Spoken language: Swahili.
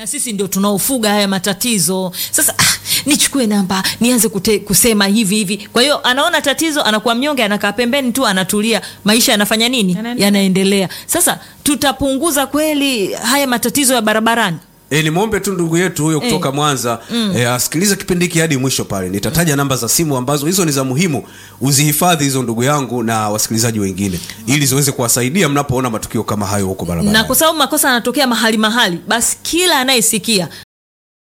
na sisi ndio tunaofuga haya matatizo sasa ah, nichukue namba nianze kute, kusema hivi hivi kwa hiyo anaona tatizo anakuwa mnyonge anakaa pembeni tu anatulia maisha yanafanya nini Yanaendelea. yanaendelea sasa tutapunguza kweli haya matatizo ya barabarani E, nimwombe tu ndugu yetu huyo kutoka Mwanza e, asikilize kipindi hiki hadi mwisho pale. Nitataja namba za simu ambazo hizo ni za muhimu, uzihifadhi hizo ndugu yangu na wasikilizaji wengine, ili ziweze kuwasaidia mnapoona matukio kama hayo huko barabarani. na kwa sababu makosa yanatokea mahali mahali basi kila anayesikia